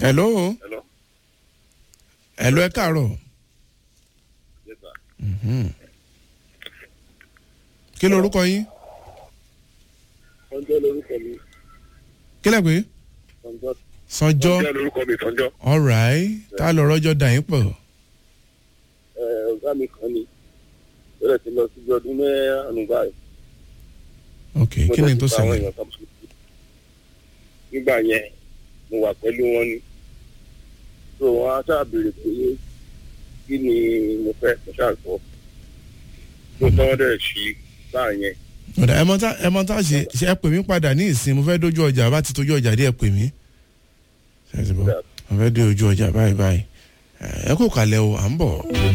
hello Hello. hello ẹ káàárọ̀ Yes, sir. Mhm. kí lorúkọ yín Sanjọ́ lorúkọ mi. kí lẹ pé Sanjọ́. sanjọ́ Sanjọ́ lorúkọ mi Sanjọ́. alright tá a lọ rọjò dà yín pọ̀ Ẹ ọ̀gá mi kan ni. Bẹ́ẹ̀ ti lọ síbi ọdún mẹ́rin báyìí. ok kí ni tó Mo dẹ̀ ti bá àwọn ṣẹlẹ̀ èèyàn kan sùn. Nígbà yẹn, mo wà pẹ̀lú wọn ni. So wọn á ṣáà béèrè pé kí ni mo fẹ́ mo ṣáà sọ. Mo tọ́ dẹ̀ sí báà yẹn. ọ̀dà ẹ mọ tá ẹ mọ tá ṣe ṣe ẹ pè mí padà ní ìsìn mo fẹ́ dójú ọjà bá ti tójú ọjà dé ẹ pè mí ṣe é ti bọ́ mo fẹ́ dé ojú ọjà báyìí báyìí ẹ kò kalẹ̀ o à ń bọ̀.